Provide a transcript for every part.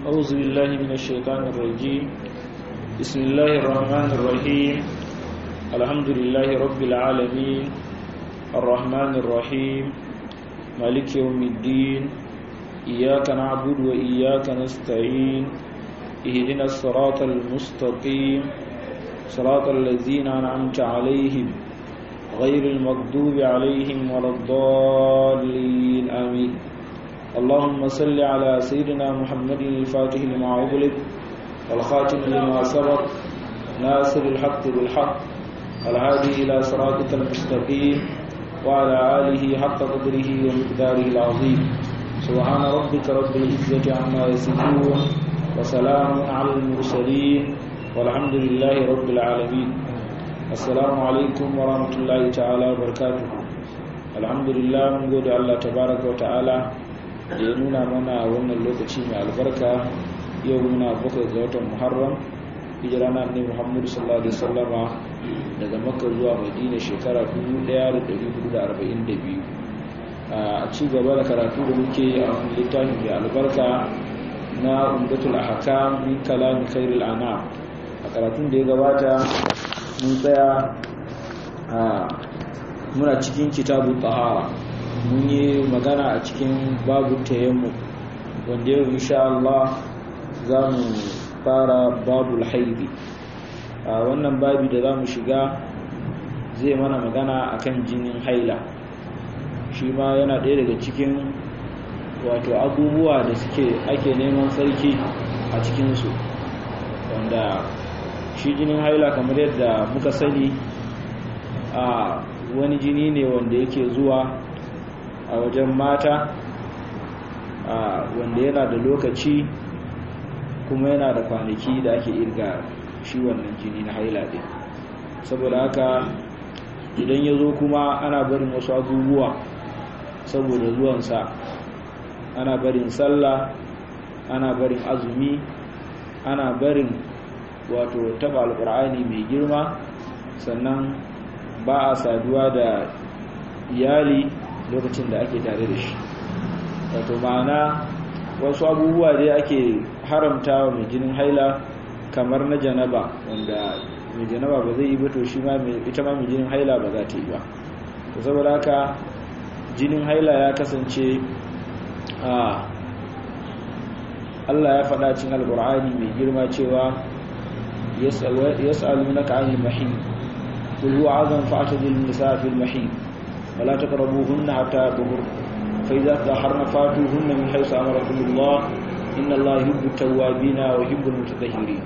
أعوذ بالله من الشيطان الرجيم بسم الله الرحمن الرحيم الحمد لله رب العالمين الرحمن الرحيم مالك يوم الدين إياك نعبد وإياك نستعين اهدنا الصراط المستقيم صراط الذين أنعمت عليهم غير المغضوب عليهم ولا الضالين آمين اللهم صل على سيدنا محمد الفاتح لما أغلق والخاتم لما سبق ناصر الحق بالحق الهادي إلى صراطك المستقيم وعلى آله حق قدره ومقداره العظيم سبحان ربك رب العزة عما يصفون وسلام على المرسلين والحمد لله رب العالمين السلام عليكم ورحمة الله تعالى وبركاته الحمد لله من قول الله تبارك وتعالى da ya nuna mana wannan lokaci mai albarka yau muna bakwai ga watan muharram hijira na ne muhammadu sallallahu alaihi wasallama daga makka zuwa madina shekara 1442 a ci gaba da karatu da muke a wani littafin mai albarka na umdatul ahkam min kalami khairul anam a karatun da ya gabata mun tsaya a muna cikin kitabu tahara mun yi magana a cikin babu tayammu wanda yau insha Allah za mu fara babul haidi a wannan babi da za mu shiga zai mana magana akan jinin haila shi ma yana ɗaya daga cikin wato abubuwa da suke ake neman sarki a cikinsu wanda shi jinin haila kamar yadda muka sani a wani jini ne wanda yake zuwa a wajen mata wanda yana da lokaci kuma yana da kwanaki da ake irga shi wannan jini na haila ɗin saboda haka idan ya zo kuma ana barin wasu abubuwa saboda zuwansa ana barin sallah ana barin azumi ana barin wato taba alkur'ani mai girma sannan ba a saduwa da iyali lokacin da ake tare da shi wato ma'ana wasu abubuwa dai ake haramta wa mai jinin haila kamar na janaba wanda mai janaba ba zai yi ba to shi ma ita ma mai jinin haila ba za ta yi ba to saboda haka jinin haila ya kasance a Allah ya faɗa cin alƙur'ani mai girma cewa yas'alunaka 'anil mahid qul huwa 'adhan fa'tadil nisaa fil mahid ولا تقربوهن حتى يطهرن فإذا تطهرن فاتوهن من حيث أمركم الله إن الله يحب التوابين ويحب المتطهرين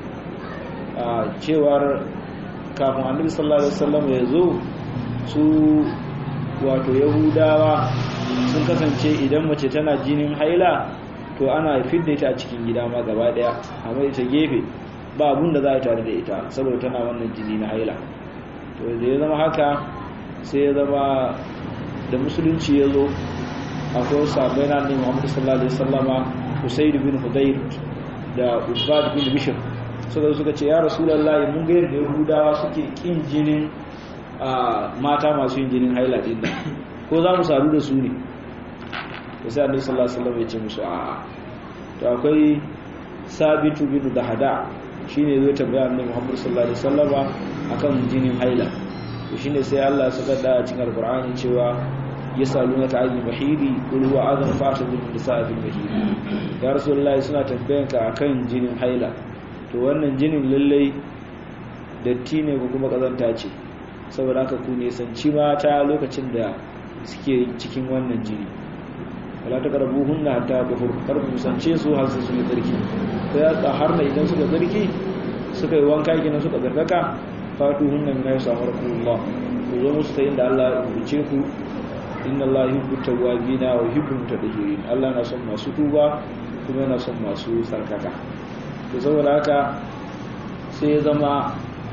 cewar kafin annabi sallallahu alaihi wasallam ya zo su wato yahudawa sun kasance idan mace tana jinin haila to ana fidda ita a cikin gida ma gaba daya amma ita gefe ba abun da za a tare da ita saboda tana wannan jini na haila to da ya zama haka sai ya zama da musulunci ya zo akwai sabai na annabi Muhammad sallallahu alaihi wasallama Usayd bin Hudayr da Ubad bin Bishr suka suka ce ya Rasulullahi mun ga yadda Yahudawa suke kin jinin mata masu yin jinin haila din nan ko za mu sadu da su ne to sai annabi sallallahu alaihi wasallam ya ce musu a'a to akwai Sabitu bin Dahada shine zai tambaya annabi Muhammad sallallahu alaihi wasallama akan jinin haila to shine sai Allah ya saka da cikin alqur'ani cewa yasalunaka anil mahidi qul huwa adhan fa'tadil nisaa fil mahidi ya rasulullahi suna tambayan ka akan jinin haila to wannan jinin lallai datti ne ko kuma kazanta ce saboda haka ku ne sanci mata lokacin da suke cikin wannan jini wala taqrabuhunna hatta tuhur kar ku sance su har su yi tsarki sai ya har idan suka tsarki suka yi wanka kenan suka zarkaka fatuhunna min ayyi samarakumullah ku zo musu ta inda Allah ya rubuce ku inna Allah yuhibbu tawwabina wa yuhibbu mutatahhirin Allah na son masu tuba kuma yana son masu sarkaka to saboda haka sai ya zama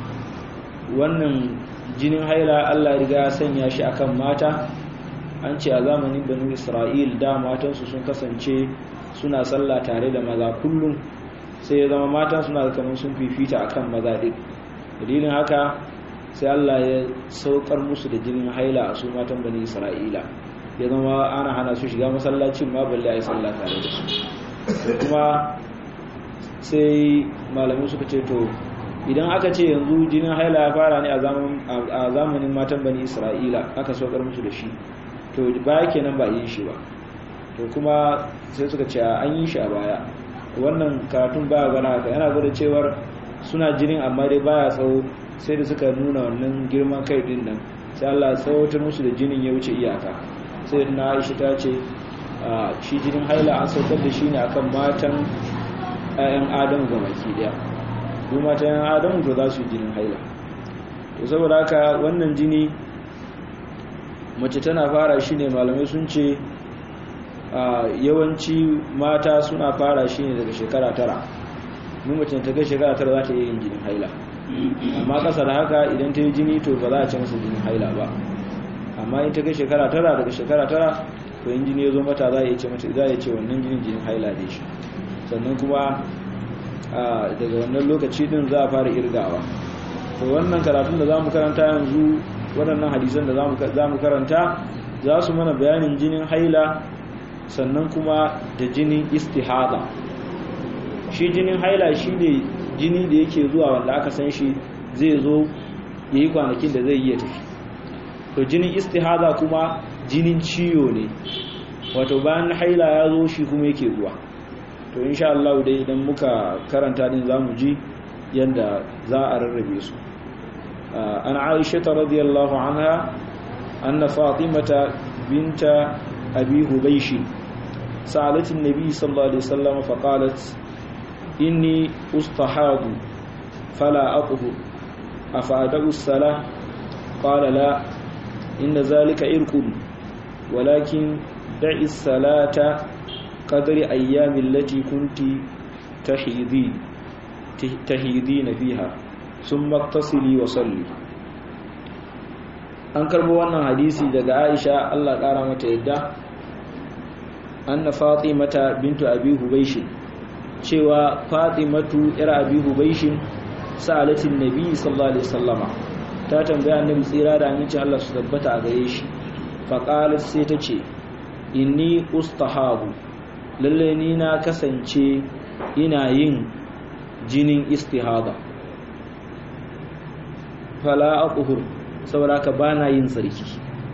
wannan jinin haila Allah riga ya sanya shi akan mata an ce a zamanin banu Isra'il da matansu sun kasance suna sallah tare da maza kullum sai ya zama mata suna kamar sun fifita akan maza din dalilin haka sai Allah ya saukar musu da jinin haila a su matan bani Isra'ila ya zama ana hana su shiga masallacin ma balle a yi sallah tare da su kuma sai malamai suka ce to idan aka ce yanzu jinin haila ya fara ne a zamanin matan bani isra'ila aka saukar musu da shi to baya kenan ba yin shi ba to kuma sai suka ce an yi shi a baya wannan karatun baya gana haka yana gwada cewar suna jinin amma dai baya tsawo sai da suka nuna wannan girman kai din nan sai Allah tsawatar musu da jinin ya wuce iyaka sai na Aisha ta ce shi jinin haila an saukar da shi ne akan matan 'ya'yan Adamu ga baki daya duk matan 'ya'yan Adamu to za su yi jinin haila to saboda haka wannan jini mace tana fara shi ne malamai sun ce yawanci mata suna fara shi ne daga shekara tara mu mace ta kai shekara tara za ta iya yin jinin haila amma kasa da haka idan ta yi jini to ba za a ce masa jinin haila ba amma in ta kai shekara tara daga shekara tara to in jini ya zo mata za a iya ce mata za a iya ce wannan jinin jinin haila ne shi sannan kuma daga wannan lokaci din za a fara irgawa to wannan karatun da za mu karanta yanzu waɗannan hadisan da za mu karanta za su mana bayanin jinin haila sannan kuma da jinin istihada shi jinin haila shi ne jini da yake zuwa wanda aka san shi zai zo ya yi kwanakin da zai iya tafi to jinin istihada kuma jinin ciwo ne wato bayan haila ya zo shi kuma yake zuwa to insha Allah dai idan muka karanta din zamu ji yanda za a rarrabe su an Aisha radiyallahu anha anna Fatimata binta Abi Hubaysh سألت النبي صلى الله عليه وسلم فقالت إني أستحاض فلا أطهر أفأدأ الصلاة قال لا إن ذلك إرك ولكن دع الصلاة قدر أيام التي كنت تحيدين تحيدين فيها ثم اغتسلي وصلي an karbo wannan hadisi daga Aisha Allah kara mata yadda anna Fatimata bintu Abi Hubaysh cewa Fatimatu yar Abi Hubaysh sa'alatin Nabi sallallahu alaihi wasallama ta tambaya Annabi tsira da aminci Allah su tabbata a gare shi fa qalat sai ta ce inni ustahabu lalle ni na kasance ina yin jinin istihada fala aquhur saboda ka bana yin sarki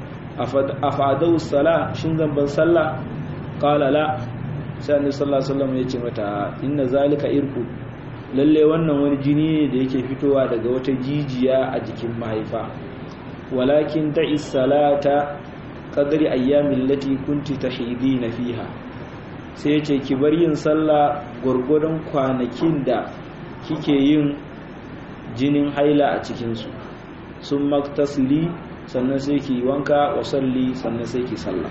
afadau sala shin zan ban sallah qala la sai annabi sallallahu alaihi wasallam ya ce mata inna zalika irku lalle wannan wani jini ne da yake fitowa daga wata jijiya a jikin mahaifa walakin da'i salata qadri ayyamin lati kunti tahidina fiha sai ya ce ki bar yin sallah gurgurdan kwanakin da kike yin jinin haila a cikin su sun maktasili sannan sai ki wanka wa salli sannan sai ki sallah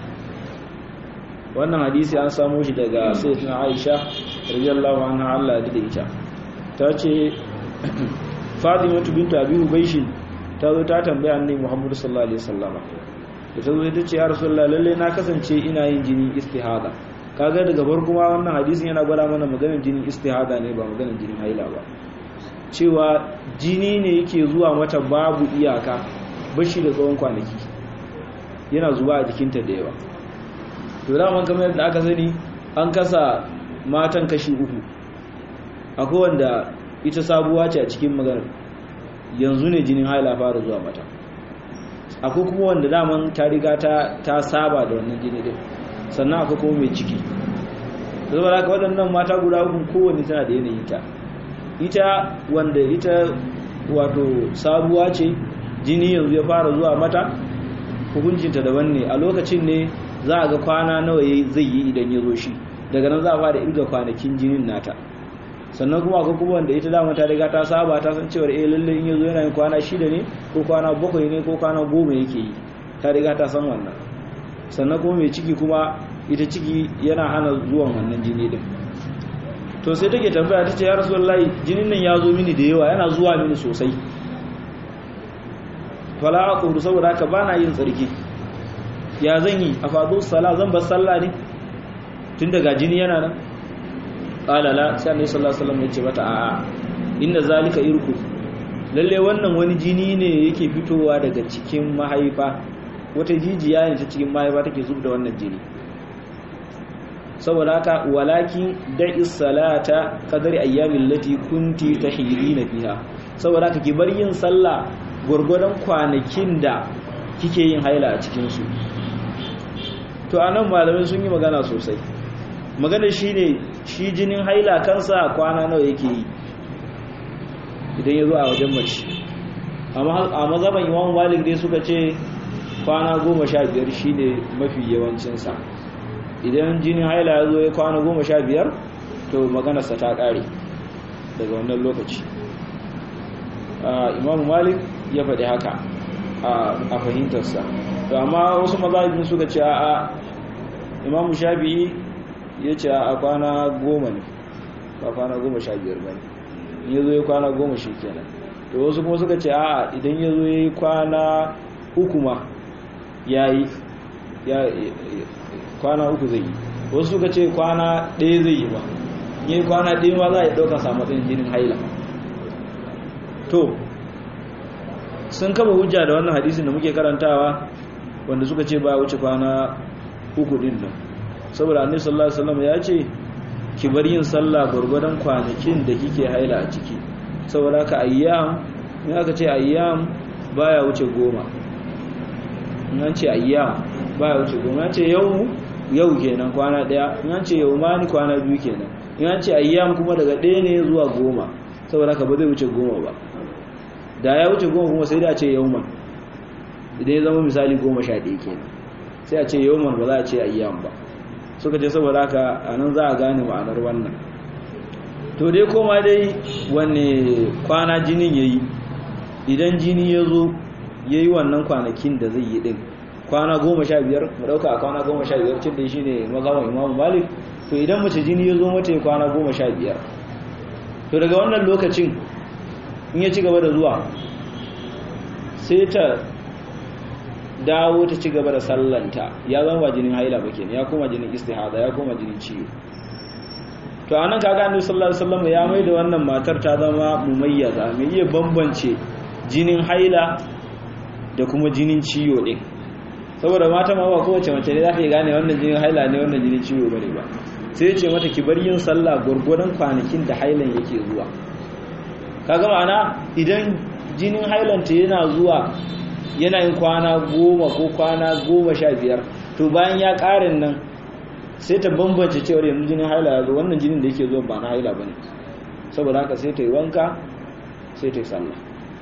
wannan hadisi an samu shi daga sayyidatina Aisha radiyallahu anha Allah da ita ta ce Fatimatu bintu Abi Hubaysh ta zo ta tambaya annabi Muhammad sallallahu alaihi wasallama da ta zo ta ce ya Rasulullah lalle na kasance ina yin jini istihada kaga daga farko ma wannan hadisin yana gwada mana maganar jinin istihada ne ba maganar jinin haila ba cewa jini ne yake zuwa mata babu iyaka bashi da tsawon kwanaki yana zuwa a jikinta da yawa to daman kamar yadda aka sani an kasa matan kashi uku akwai wanda ita sabuwa ce a cikin maganar yanzu ne jinin haila fara zuwa mata akwai kuma wanda daman ta riga ta saba da wannan jini din sannan akwai kuma mai ciki zama da waɗannan mata guda uku kowanne tana da yanayin ta ita wanda ita wato sabuwa ce jini yanzu ya fara zuwa mata hukuncinta daban ne a lokacin ne za a ga kwana nawa zai yi idan ya zo shi daga nan za a fara irga kwanakin jinin nata sannan kuma akwai kuma wanda ita dama ta riga ta saba ta san cewa eh lalle in ya zo yana yin kwana shida ne ko kwana bakwai ne ko kwana goma yake yi ta riga ta san wannan sannan kuma mai ciki kuma ita ciki yana hana zuwan wannan jini din to sai take tambaya ta ce ya rasulullahi jinin nan ya zo mini da yawa yana zuwa mini sosai fala aqulu saboda haka bana yin tsarki ya zan yi a fadu sala zan bar sallah ne tun daga jini yana nan qala la sai annabi sallallahu alaihi wasallam ya ce mata a'a inna zalika irku lalle wannan wani jini ne yake fitowa daga cikin mahaifa wata jijiya ne ta cikin mahaifa take zub da wannan jini saboda haka walakin da'is salata qadari ayyamin lati kunti tahidina fiha saboda haka ki bar yin sallah gurgurdan kwanakin da kike yin haila a cikin su to anan malamai sun yi magana sosai magana shine shi jinin haila kansa kwana nawa yake yi idan ya zo a wajen mace a mazaban imam malik dai suka ce kwana goma sha biyar shi ne mafi yawancinsa idan jinin haila ya zo ya kwana goma sha biyar to maganarsa ta ƙare daga wannan lokaci imam malik ya faɗi haka a fahimtarsa to amma wasu mazabin suka ce a imam shafi'i ya ce a kwana goma ne ba kwana goma sha biyar ba ne ya zo ya kwana goma shi kenan to wasu kuma suka ce a idan ya zo ya yi kwana uku ma ya yi kwana uku zai yi wasu suka ce kwana ɗaya zai yi ba yi kwana ɗaya ma za a yi ɗaukar samatsin jinin haila to sun kama hujja da wannan hadisin da muke karantawa wanda suka ce ba wuce kwana uku ɗin nan saboda annabi sallallahu alaihi wasallam ya ce ki bar yin sallah gurgurdan kwanakin da kike haila a ciki saboda ka ayyam in aka ce ayyam baya wuce goma in an ce ayyam baya wuce goma ya ce yau yau kenan kwana daya in an ce yau ma ni kwana biyu kenan in an ce ayyam kuma daga ɗaya ne zuwa goma saboda ka ba zai wuce goma ba da ya wuce goma kuma sai da a ce yau man idan ya zama misali goma sha ɗaya kenan sai a ce yau man ba za a ce ayyam ba suka ce saboda haka a nan za a gane ma'anar wannan to dai koma dai wanne kwana jinin ya yi idan jini ya zo ya yi wannan kwanakin da zai yi ɗin kwana goma sha biyar mu ɗauka a kwana goma sha biyar cin da shi ne mazawan imamu malik to idan mace jini ya zo mata ya kwana goma sha biyar to daga wannan lokacin in ya ci gaba da zuwa sai ta dawo ta ci gaba da sallanta ya zama ba jinin haila ba kenan ya koma jinin istihada ya koma jinin ciwo to anan kaga annabi sallallahu alaihi wasallam ya mai da wannan matar ta zama mumayyaza mai iya bambance jinin haila da kuma jinin ciwo din saboda mata ma ba kowace mace ne za ta gane wannan jinin haila ne wannan jinin ciwo bane ba sai ya ce mata ki bar yin sallah gurgurdan kwanakin da hailan yake zuwa kaga ma'ana idan jinin hailanta yana zuwa yana yin kwana goma ko kwana goma sha biyar to bayan ya ƙarin nan sai ta bambance cewar yanzu jinin haila ya zo wannan jinin da yake zuwa ba na haila ba ne saboda haka sai ta yi wanka sai ta yi sallah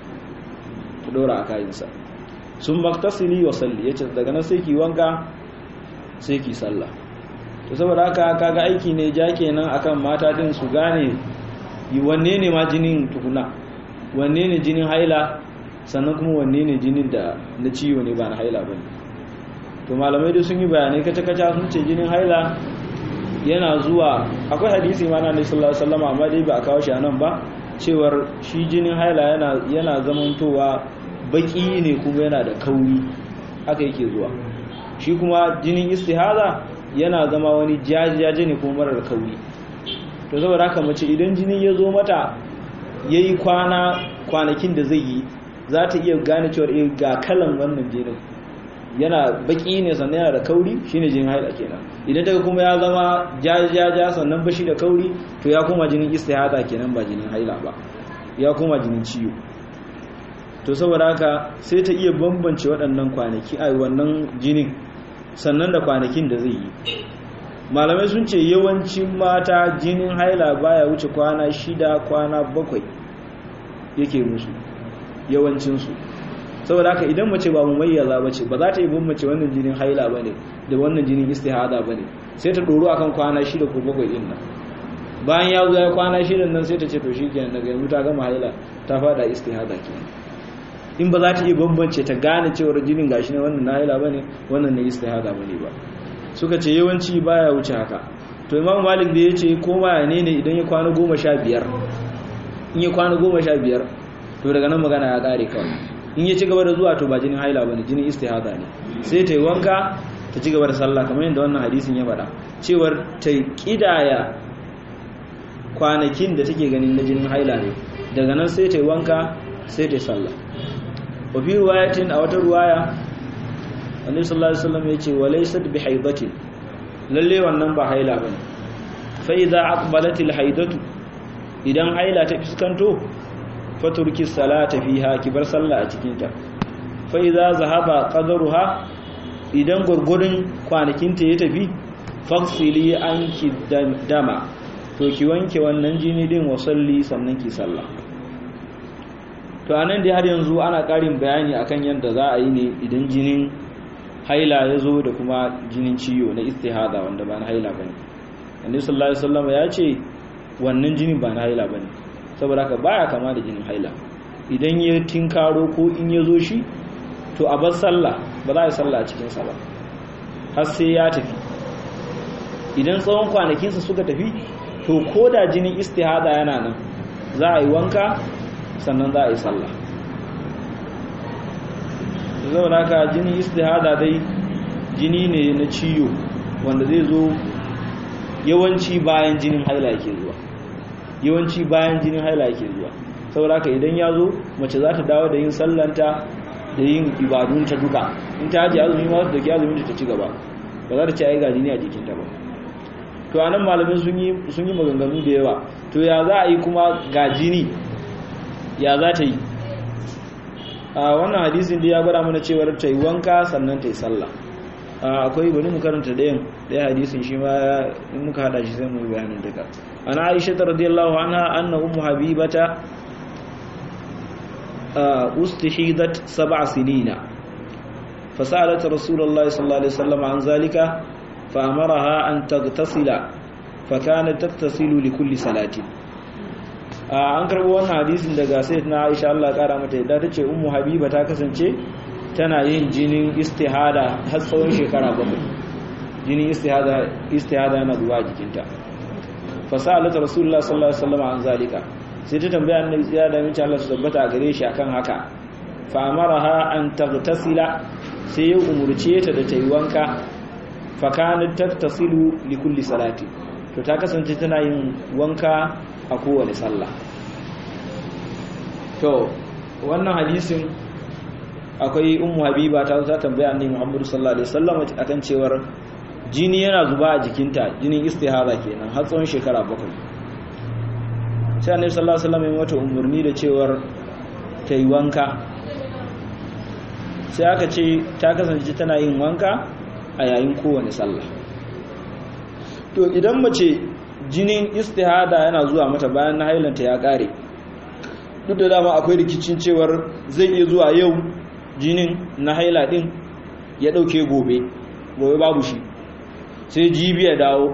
ta ɗora a kayansa sun maktasili wa salli ya ce daga nan sai ki wanka sai ki sallah to saboda haka kaga aiki ne ja kenan akan mata din su gane wanne ne ma jinin tukuna wanne ne jinin haila sannan kuma wanne ne jinin da na ciwo ne ba na haila ba ne to malamai dai sun yi bayanai kaca-kaca sun ce jinin haila yana zuwa akwai hadisi ma na ne sallallahu alaihi wasallam amma dai ba a kawo shi a nan ba cewar shi jinin haila yana yana zamantowa baki ne kuma yana da kauri haka yake zuwa shi kuma jinin istihaza yana zama wani jajaje ne kuma marar kauri to saboda haka mace idan jini ya zo mata yayi kwana kwanakin da zai yi za ta iya gane cewar eh ga kalan wannan jinin yana baki ne sannan yana da kauri shine jinin haila kenan idan daga kuma ya zama jajaja sannan bashi da kauri to ya koma jinin istihada kenan ba jinin haila ba ya koma jinin ciwo to saboda haka sai ta iya bambance waɗannan kwanaki a wannan jinin sannan da kwanakin da zai yi malamai sun ce yawancin mata jinin haila baya wuce kwana shida kwana bakwai yake musu yawancinsu saboda haka idan mace ba mu mayyaza ba ce ba za ta yi bambance wannan jinin haila ba ne da wannan jinin istihada ba ne sai ta ɗoro akan kwana shida ko bakwai ɗin nan bayan ya zo ya kwana shidan nan sai ta ce to shi kenan daga yanzu ta gama haila ta fada istihada kenan in ba za ta iya bambance ta gane cewar jinin gashi ne wannan na haila ba ne wannan na istihada ba ne ba suka ce yawanci baya wuce haka to imam malik da ya ce ko ma ne ne idan ya kwana goma sha biyar in ya kwana goma sha biyar to daga nan magana ya ƙare kawai in ya ci gaba da zuwa to ba jinin haila ba ne jinin istihada ne sai ta yi wanka ta ci gaba da sallah kamar yadda wannan hadisin ya faɗa cewar ta ƙidaya kwanakin da take ganin na jinin haila ne daga nan sai ta yi wanka sai ta yi sallah wa fi ruwayatin a wata ruwaya annabi sallallahu alaihi wasallam ya ce wa laysat bi haidatin lalle wannan ba haila bane fa idza aqbalatil haidatu idan haila ta fuskanto faturki salata fiha kibar sallah a cikin ta fa idza zahaba qadaruha idan gurgurun kwanakin ta ya tafi faksili anki dama to ki wanke wannan jini din wa salli sannan ki sallah to anan dai har yanzu ana karin bayani akan yadda za a yi ne idan jinin haila ya zo da kuma jinin ciwo na istihada wanda ba na haila bane annabi sallallahu alaihi wasallam ya ce wannan jinin ba na haila bane saboda haka baya kama da jinin haila idan ya tinkaro ko in ya zo shi to a bar sallah ba za a yi sallah a cikin sa ba har sai ya tafi idan tsawon kwanakinsa suka tafi to ko da jinin istihada yana nan za a yi wanka sannan za a yi sallah zau naka jinin istihada dai jini ne na ciyo wanda zai zo yawanci bayan jinin haila yake zuwa yawanci bayan jinin haila yake zuwa saboda haka idan ya zo mace za ta dawo da yin sallanta da yin ibadunta duka in ta haji azumi ma da ke azumin ta ci gaba ba za ta ci ai ga jini a jikinta ba to anan malamin sun yi sun yi maganganu da yawa to ya za a yi kuma ga jini ya za ta yi a wannan hadisin da ya gwada mana cewar ta yi wanka sannan ta yi sallah akwai bari mu karanta ɗayan ɗaya hadisin shi ma in muka hada shi sai mu yi bayanin duka ana aisha ta radiyallahu anha anna ummu habibata ustihidat sab'a sinina فسألت رسول الله صلى الله عليه وسلم عن ذلك فأمرها أن تغتسل فكانت تغتسل لكل صلاة an karbo wannan hadisin daga na Aisha Allah kara mata yadda tace ummu habiba ta kasance tana yin jinin istihada har tsawon shekara bakwai jinin istihada istihada yana zuwa jikinta fasalat rasulullah sallallahu alaihi wasallam an zalika sai ta tambaya annabi tsaya da mace Allah su tabbata a gare shi akan haka fa amaraha an taghtasila sai ya umurce ta da ta yi wanka fa kanat tattasilu li kulli salati to ta kasance tana yin wanka a kowane sallah to wannan hadisin akwai ummu habiba ta ta tambaya annabi Muhammad sallallahu alaihi wasallam akan cewar jini yana zuba a jikinta jinin istihara kenan har tsawon shekara bakwai sai annabi sallallahu alaihi wasallam ya mata umarni da cewar ta yi wanka sai aka ce ta kasance tana yin wanka a yayin kowane sallah to idan mace jinin istihada yana zuwa mata bayan na hailanta ya kare duk da dama akwai rikicin cewar zai iya zuwa yau jinin na haila din ya dauke gobe gobe babu shi sai jibi ya dawo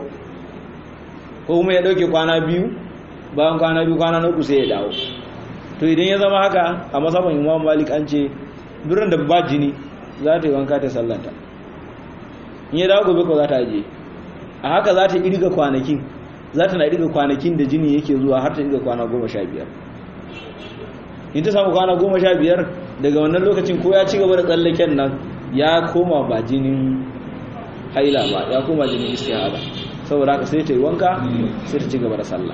ko kuma ya dauke kwana biyu bayan kwana biyu kwana na uku sai ya dawo to idan ya zama haka a masaban imam malik an ce duran da ba jini za ta yi wanka ta sallanta in ya dawo gobe ko za ta ajiye a haka za ta irga kwanakin za ta na irga kwanakin da jini yake zuwa har ta irga kwana goma sha biyar in ta samu kwana goma sha biyar daga wannan lokacin ko ya ci gaba da tsallaken nan ya koma ba jinin haila ba ya koma jinin istihada saboda haka sai ta yi wanka sai ta ci gaba da sallah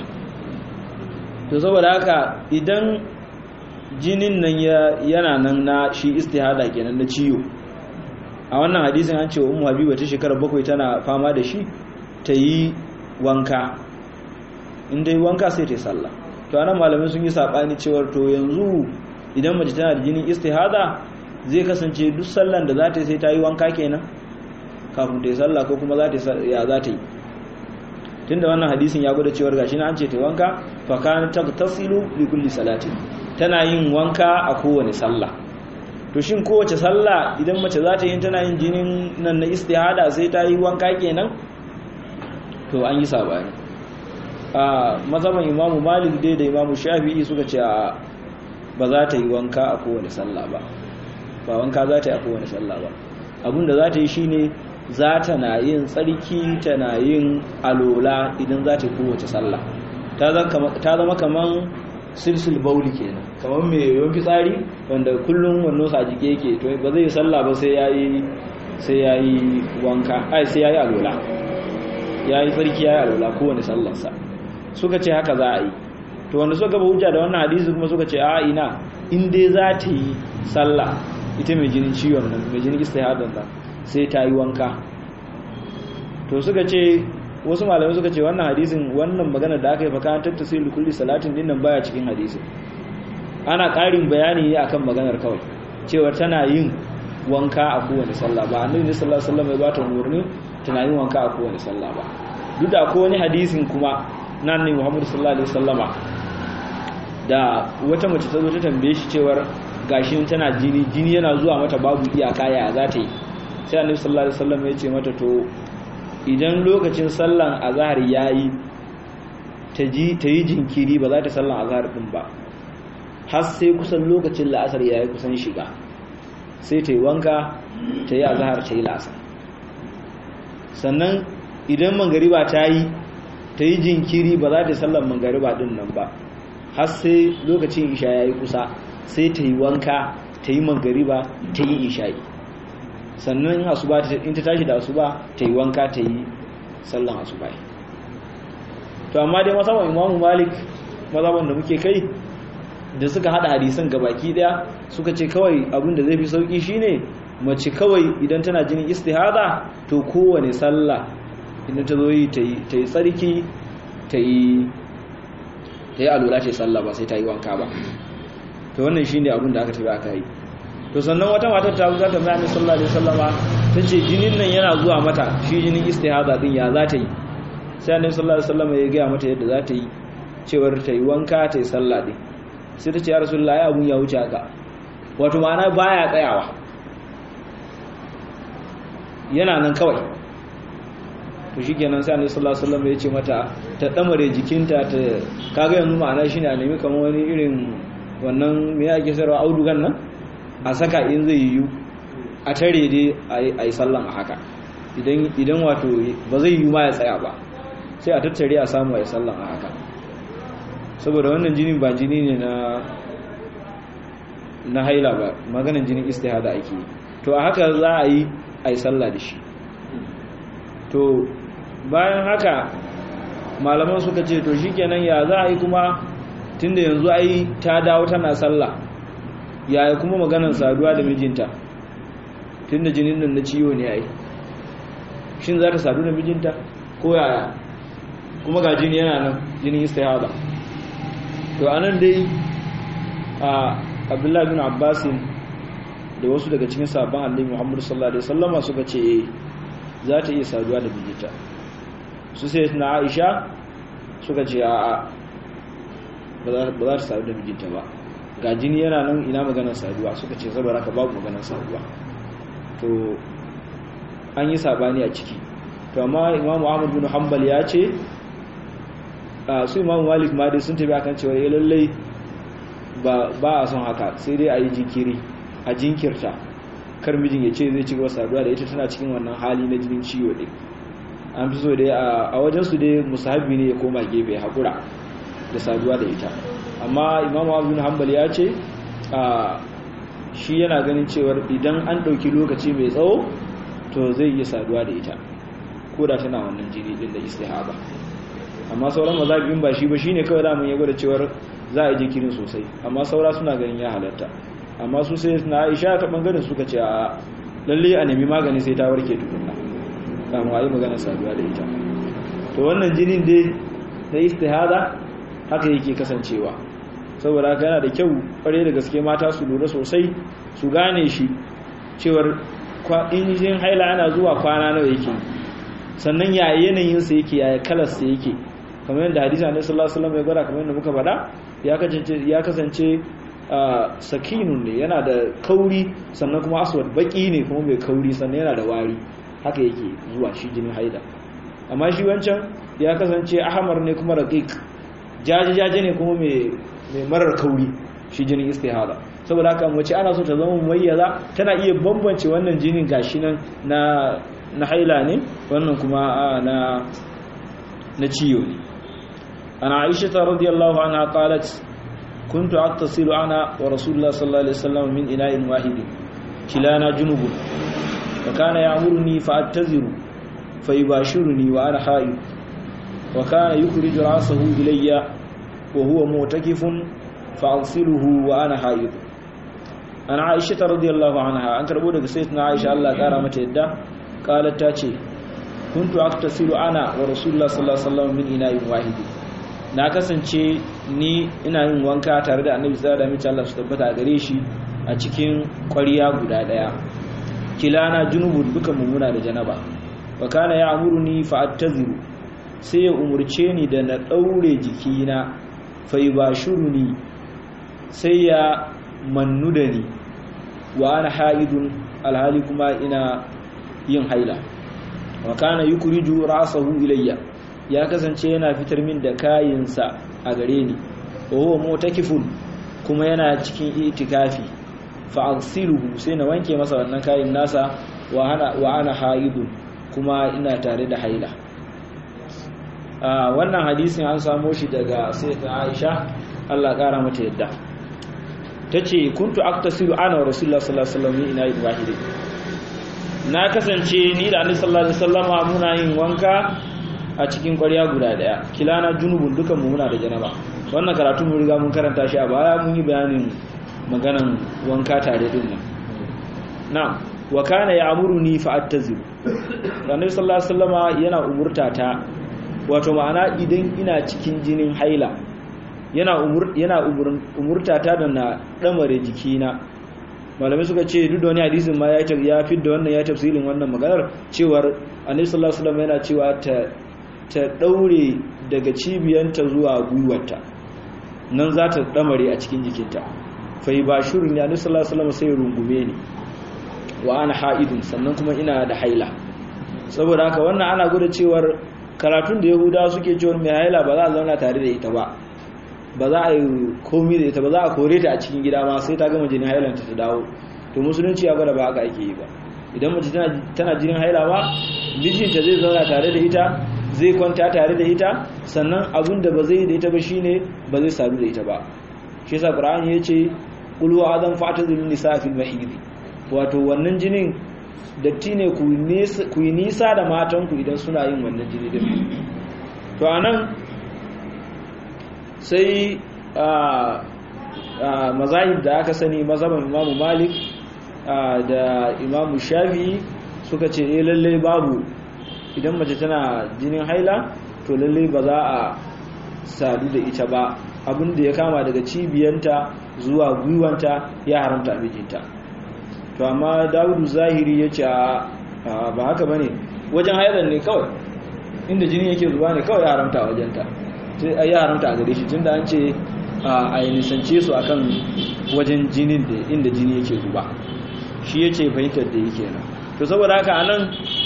to saboda haka idan jinin nan yana nan na shi istihada kenan na ciwo a wannan hadisin an ce wa ummu habiba ta shekara bakwai tana fama da shi ta yi wanka in dai wanka sai ta yi sallah to anan malamai sun yi sabani cewar to yanzu idan mace tana da jinin istihada zai kasance duk sallan da za ta yi sai ta yi wanka kenan kafin ta yi sallah ko kuma za ta ya za ta yi tunda wannan hadisin ya gwada cewar gashi na an ce ta wanka fa kan tagtasilu li kulli salati tana yin wanka a kowane sallah to shin kowace sallah idan mace za ta yi tana yin jinin nan na istihada sai ta yi wanka kenan to an yi sabani a mazhaban imamu malik dai da imamu shafi'i suka ce a ba za ta yi wanka a kowane sallah ba ba wanka za ta yi a kowane sallah ba abinda za ta yi shine za ta na yin tsarki ta na yin alola idan za ta yi kowace sallah ta zama kaman silsil bauli kenan kamar mai yawan fitsari wanda kullum wannan sa jike yake to ba zai yi sallah ba sai yayi sai yayi wanka ai sai yayi alola yayi tsarki yayi alola kowane sallarsa suka ce haka za a yi to wanda suka ba hujja da wannan hadisi kuma suka ce a ina in dai za ta yi sallah ita mai jinin ciwon nan mai jinin istihadan nan sai ta yi wanka to suka ce wasu malamai suka ce wannan hadisin wannan magana da aka yi faka tattasilu kulli salatin din nan baya cikin hadisin ana ƙarin bayani ne akan maganar kawai cewa tana yin wanka a kowane sallah ba annabi sallallahu alaihi wasallam ya bata umarni tana yin wanka a kowane sallah ba duk da akwai wani hadisin kuma nan ne Muhammad sallallahu alaihi wasallama da wata mace ta zo ta tambaye shi cewar gashin tana jini jini yana zuwa mata babu iyaka ya za ta yi sai annabi sallallahu alaihi wasallam ya ce mata to idan lokacin sallan azhar yayi ta ji ta yi jinkiri ba za ta sallan azhar din ba har sai kusan lokacin la'asar yayi kusan shiga sai ta yi wanka ta yi azhar ta yi la'asar sannan idan mangariba ta yi ta yi jinkiri ba za ta sallan mangariba din nan ba har sai lokacin isha yayi kusa sai ta yi wanka ta yi mangariba ta yi isha'i sannan asuba in ta tashi da asuba ta yi wanka ta yi sallan asuba to amma dai masaban imamu malik mazaban da muke kai da suka hada hadisan gabaki daya suka ce kawai abin da zai fi sauki shine mace kawai idan tana jinin istihada to kowane sallah idan ta zo yi ta yi tsarki ta yi ta yi alula ta yi sallah ba sai ta yi wanka ba to wannan shine abin da aka tafi aka yi to sannan wata matar ta zo ta mai sallallahu alaihi wasallama tace jinin nan yana zuwa mata shi jinin istihada din ya za ta yi sai annabi sallallahu alaihi wasallama ya gaya mata yadda za ta yi cewar ta yi wanka ta yi sallah din sai ta ce ya rasulullahi abun ya wuce haka wato ma'ana baya tsayawa yana nan kawai to shikenan sai annabi sallallahu alaihi wasallama ya ce mata ta damare jikinta ta kaga yanzu ma'ana shine a nemi kamar wani irin wannan me ake sarwa audugan nan a saka in zai yiwu a tare dai a yi sallan a haka idan wato ba zai yiwu ma ya tsaya ba sai a tattare a samu a yi sallan a haka saboda wannan jinin ba jini ne na na haila ba maganin jinin istihada ake yi to a haka za a yi a yi sallah da shi to bayan haka malaman suka ce to shikenan ya za a yi kuma tunda yanzu ai ta dawo tana sallah yaya kuma maganar saduwa da mijinta tunda jinin nan na ciwo ne ai shin za ta sadu da mijinta ko yaya kuma ga jini yana nan jinin istihada to anan dai a abdullahi bin abbasin da wasu daga cikin sabon annabi muhammadu sallallahu alaihi wasallama suka ce za ta iya saduwa da mijinta su sai na aisha suka ce a'a ba za ta sadu da mijinta ba ga jini yana nan ina maganar saduwa suka ce saboda haka babu maganar saduwa to an yi sabani a ciki to amma imamu ahmad bin hanbal ya ce su imamu malik ma dai sun tafi akan cewa ya lallai ba a son haka sai dai a yi jinkiri a jinkirta kar mijin ya ce zai ci gaba saduwa da ita tana cikin wannan hali na jinin ciwo ɗin an fi so dai a wajensu dai musahabi ne ya koma gefe haƙura da saduwa da ita amma imamu abin hanbal ya ce shi yana ganin cewar idan an ɗauki lokaci mai tsawo to zai iya saduwa da ita ko da tana wannan jini din da istihaba amma sauran mazhabin ba shi ba shine kawai da mun yago da cewar za a yi jikirin sosai amma saura suna ganin ya halatta amma su sai na Aisha ta bangaren suka ce a lalle a nemi magani sai ta warke tukunna kamun a yi magana saduwa da ita to wannan jinin dai na istihada haka yake kasancewa saboda haka yana da kyau kware da gaske mata su lura sosai su gane shi cewar injin haila ana zuwa kwana nawa yake sannan ya yanayinsa yake ya kalarsa yake kamar yadda hadisa ne sallallahu alaihi wasallam ya gwada kamar yadda muka faɗa ya kasance ya kasance sakinun ne yana da kauri sannan kuma aswad baki ne kuma mai kauri sannan yana da wari haka yake zuwa shi jinin haila amma shi wancan ya kasance ahmar ne kuma raqiq jaje-jaje ne kuma mai marar kauri shi jinin istihada saboda haka mace ana so ta zama mumayyaza tana iya bambance wannan jinin gashi nan na na haila ne wannan kuma na na ciyo ne ana aisha ta radiyallahu anha qalat kuntu attasilu ana wa rasulullah sallallahu alaihi wasallam min ina'in wahid kilana junubun wa kana ya'muruni fa attaziru fa yubashiruni wa ana haid wa kana yukhriju ra'sahu ilayya wa huwa mu'takifun fa aghsiluhu wa ana haid ana aisha radiyallahu anha an karbo daga sayyidatina aisha Allah kara mata yadda qalat ta ce kuntu aktasilu ana wa rasulullah sallallahu alaihi wasallam min ina'in wahidi na kasance ni ina yin wanka tare da annabi sallallahu alaihi wasallam Allah su tabbata gare shi a cikin ƙwariya guda daya kilana junubun duka muna da janaba wa kana ya'muruni fa attaziru sai ya umurce ni da na daure jikina fa yubashuruni sai ya mannu da ni wa ana haidun alhali kuma ina yin haila wa kana yukriju ra'sahu ilayya ya kasance yana fitar min da kayinsa a gare ni wa huwa mutakifun kuma yana cikin itikafi fa aghsiluhu sai na wanke masa wannan kayin nasa wa ana wa ana haidun kuma ina tare da haila wannan hadisin an samo shi daga sayyida Aisha Allah kara mata yadda tace kuntu aktasilu ana wa rasulullah sallallahu alaihi wasallam ina wahidi na kasance ni da annabi sallallahu alaihi wasallama muna yin wanka a cikin ƙwarya guda daya kilana junubun dukan mu muna da janaba wannan karatu mun riga mun karanta shi a baya mun yi bayanin maganan wanka tare din nan na'am wa kana ya'muruni fa attaziru annabi sallallahu alaihi wasallama yana umurta ta wato ma'ana idan ina cikin jinin haila yana umur yana umurta ta da na damare jikina malamai suka ce duk da wani hadisin ma ya ya fidda wannan ya tafsirin wannan maganar cewar annabi sallallahu alaihi wasallam yana cewa ta ta daure daga cibiyanta zuwa gwiwarta nan za ta damare a cikin jikinta fa yubashirun ya annabi sallallahu alaihi wasallam sai rungume ni wa ana haidun sannan kuma ina da haila saboda haka wannan ana gwada cewar karatun da yahudawa suke cewar mai haila ba za a zauna tare da ita ba ba za a yi komi da ita ba za a kore ta a cikin gida ma sai ta gama jinin hailanta ta dawo to musulunci ya gwada ba haka ake yi ba idan mace tana jinin haila ba mijinta zai zauna tare da ita zai kwanta tare da ita sannan abin da ba zai da ita ba shine ba zai sadu da ita ba shi yasa qur'ani yace qul wa adam fa'tazil nisa fil mahid wato wannan jinin datti ne ku yi nisa da matanku idan suna yin wannan jini din to anan sai mazahib da aka sani mazhaban imamu malik da imamu shafi suka ce eh lalle babu idan mace tana jinin haila to lalle ba za a sadu da ita ba abin da ya kama daga cibiyanta zuwa gwiwanta ya haramta mijinta to amma dawudu zahiri ya ce ba haka ba ne wajen hailar ne kawai inda jini yake zuba ne kawai ya haramta a wajenta sai ya haramta a gare shi tunda an ce a yi nisance su akan wajen jinin da inda jini yake zuba shi ya ce fahimtar da yake nan to saboda haka anan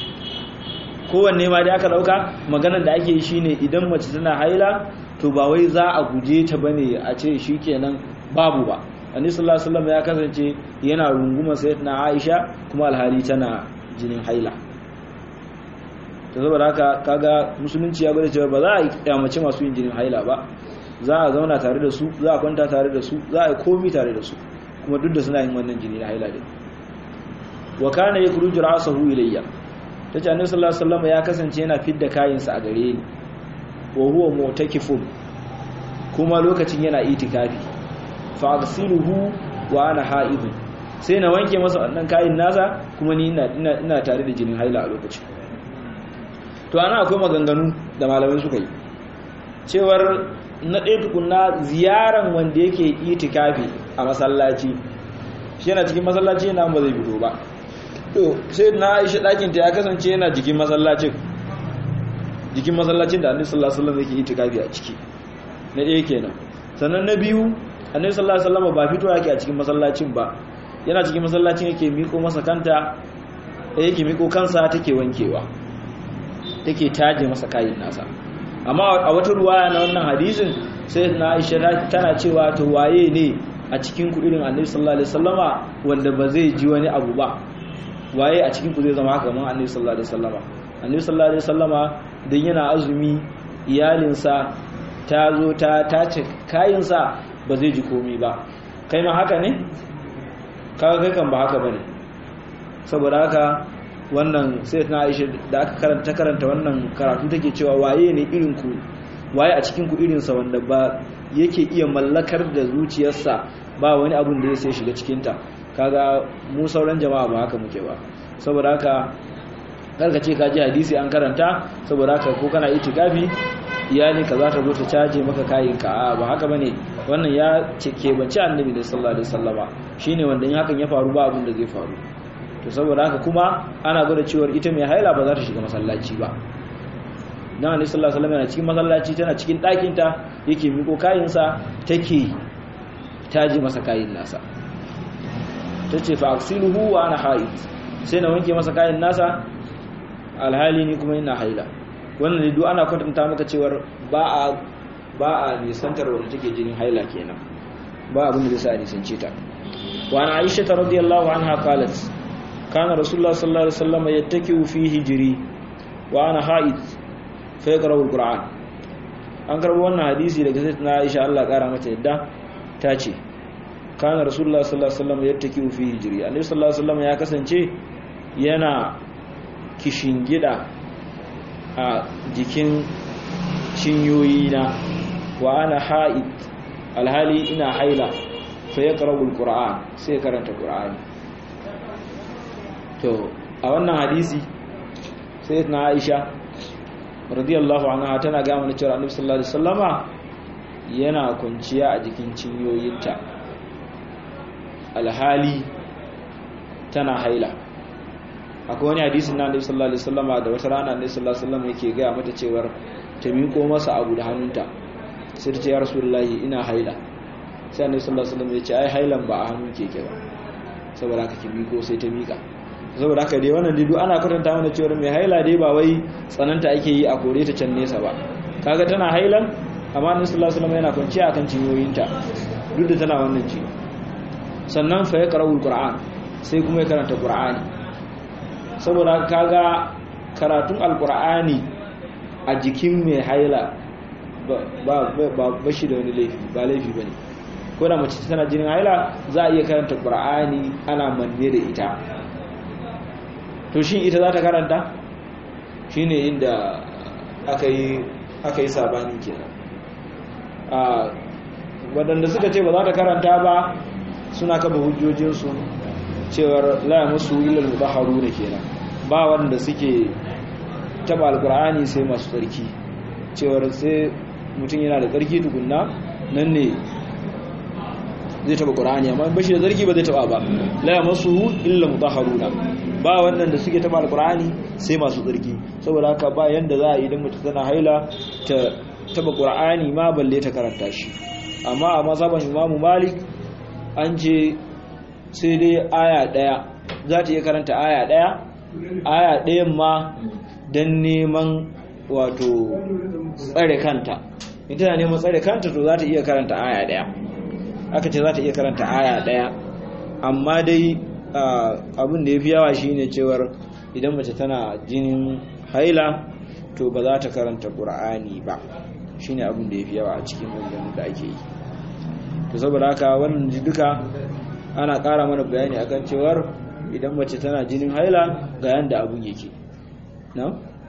kowanne ma da aka dauka maganar da ake yi shine idan mace tana haila to ba wai za a guje ta bane a ce shikenan babu ba annabi sallallahu alaihi wasallam ya kasance yana runguma sayyidina Aisha kuma alhali tana jinin haila to saboda haka kaga musulunci ya gwada cewa ba za a kyamace masu yin jinin haila ba za a zauna tare da su za a kwanta tare da su za a yi komi tare da su kuma duk da suna yin wannan jini na haila din wa kana yakruju ra'sahu ilayya tace annabi sallallahu alaihi wasallam ya kasance yana fidda kayansa a gare ni wa huwa mu'takifun kuma lokacin yana itikafi fa aghsiluhu wa ana ha'idun sai na wanke masa wannan kayan nasa kuma ni ina ina tare da jinin haila a lokacin to ana akwai maganganu da malamai suka yi cewar na ɗaya tukunna ziyaran wanda yake itikafi a masallaci shi yana cikin masallaci yana ba zai fito ba to sai na aisha ɗakin ta ya kasance yana jikin masallacin jikin masallacin da annabi sallallahu alaihi wasallam yake itikafi a ciki na ɗaya kenan sannan na biyu annabi sallallahu alaihi wasallam ba fito yake a cikin masallacin ba yana cikin masallacin yake miko masa kanta yake miko kansa take wankewa take taje masa kayin nasa amma a wata ruwaya na wannan hadisin sai na Aisha tana cewa to waye ne a cikin ku irin Annabi sallallahu alaihi wasallama wanda ba zai ji wani abu ba waye a cikin ku zai zama haka kamar Annabi sallallahu alaihi wasallama Annabi sallallahu alaihi wasallama dan yana azumi iyalinsa ta zo ta tace kayinsa ba zai ji komai ba kai ma haka ne kaga kai kan ba haka bane saboda haka wannan sai na aisha da aka karanta karanta wannan karatu take cewa waye ne irin ku waye a cikin ku irin sa wanda ba yake iya mallakar da zuciyarsa ba wani abun da ya sai shiga cikin ta kaga mu sauran jama'a ba haka muke ba saboda haka karka ce ka ji hadisi an karanta saboda haka ko kana itikafi iyalin ka za ta zo ta caje maka kayin ka a ba haka bane wannan ya kebanci annabi da sallallahu alaihi wasallama shine wanda in hakan ya faru ba abin da zai faru to saboda haka kuma ana gwada cewa ita mai haila ba za ta shiga masallaci ba dan annabi sallallahu alaihi wasallam yana cikin masallaci tana cikin ɗakin ta yake miko kayin sa take taji masa kayin nasa tace fa aksiluhu wa ana haid sai na wanke masa kayin nasa alhali ni kuma ina haila wannan ne duk ana kwatanta maka cewar ba a ba a nisantar wanda take jinin haila kenan ba abin da zai sa a nisance ta wa ana aisha radiyallahu anha qalat kana rasulullah sallallahu alaihi wasallam yattaki'u fi hijri wa ana haid fa yaqra'u alquran an karbo wannan hadisi daga sayyidatina aisha Allah kara mata yadda ta ce kana rasulullah sallallahu alaihi wasallam yattaki'u fi hijri annabi sallallahu alaihi wasallam ya kasance yana kishingida a jikin cinyoyina wa ana ha'id alhali ina haila fa ya karabul qur'an sai karanta qur'ani to a wannan hadisi sai na aisha radiyallahu anha tana ga mana cewa annabi sallallahu alaihi wasallama yana kunciya a jikin cinyoyinta alhali tana haila akwai wani hadisin na annabi sallallahu alaihi wasallama da wata rana annabi sallallahu alaihi wasallam yake ga mata cewar ta miƙo masa abu da hannunta sai ta ce ya rasulullahi ina haila sai annabi sallallahu alaihi wasallam ya ce ai hailan ba a hannun keke ba saboda haka ki miƙo sai ta miƙa saboda haka dai wannan dai ana kwatanta mana cewar mai haila dai ba wai tsananta ake yi a kore ta can nesa ba kaga tana hailan amma annabi sallallahu alaihi wasallam yana kwanciya akan cinyoyinta duk da tana wannan ci sannan fa ya qara'ul qur'an sai kuma ya karanta qur'ani saboda kaga karatun alkur'ani a jikin mai haila ba shi da wani laifi ba laifi ba ne ko da mace tana jinin haila za a iya karanta ƙur'ani ana manne da ita to shi ita za ta karanta shi ne inda aka yi sabani kenan waɗanda suka ce ba za ta karanta ba suna kaba hujjojinsu cewar la musu ilal mudaharu ne kenan ba wanda suke taba alqur'ani sai masu tsarki cewar sai mutum yana da tsarki tukunna nan ne zai taba qur'ani amma bashi da tsarki ba zai taba ba la musu illa mudaharuna ba wannan da suke taba alqur'ani sai masu tsarki saboda haka ba yanda za a idan mutum tana haila ta taba qur'ani ma balle ta karanta shi amma a mazhaban imamu malik an ce sai dai aya ɗaya za ta iya karanta aya ɗaya aya ɗayan ma don neman wato tsare kanta ita na neman tsare kanta to za ta iya karanta aya ɗaya aka ce za ta iya karanta aya ɗaya amma dai abin da ya fi yawa shine cewar idan mace tana jinin haila to ba za ta karanta ƙur'ani ba shine abin da ya fi yawa a cikin wannan da ake yi to saboda haka wannan duka ana ƙara mana bayani akan cewar idan mace tana jinin haila ga yanda abun yake na?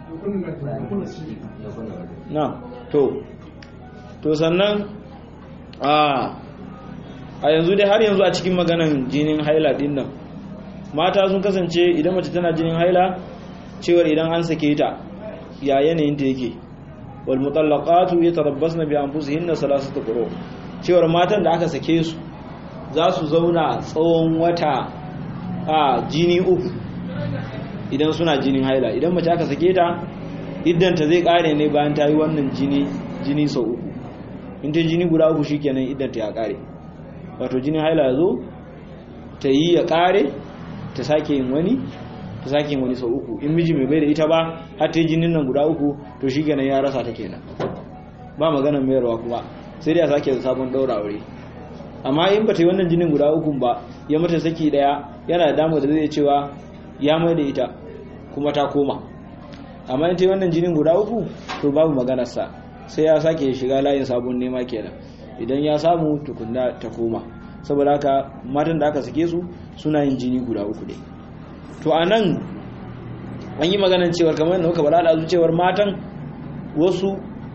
na to to sannan a a yanzu dai har yanzu a cikin maganan jinin haila din nan mata sun kasance idan mace tana jinin haila cewar idan an sake ta ya yanayin ta yake wal mutallaqatu yatarabbasna bi anfusihinna salasata quru cewar matan da aka sake su za su zauna tsawon wata a jini uku idan suna jinin haila idan mace aka sake ta iddanta zai kare ne bayan ta yi wannan jini jini sau uku in ta jini guda uku shikenan iddanta ya kare wato jinin haila ya zo ta yi ya kare ta sake yin wani ta sake yin wani sau uku in miji mai bai da ita ba har ta yi jinin nan guda uku to shikenan ya rasa ta kenan ba maganar mayarwa kuma sai dai a sake sabon daura aure amma in ba ta yi wannan jinin guda ukun ba ya mata saki daya yana da damar da zai cewa ya mai da ita kuma ta koma amma in ta yi wannan jinin guda uku to babu maganarsa sai ya sake shiga layin sabon nema kenan idan ya samu tukunna ta koma saboda haka matan da aka sake su suna yin jini guda uku ne to a nan an yi maganar cewar kamar yadda muka bada da cewar matan wasu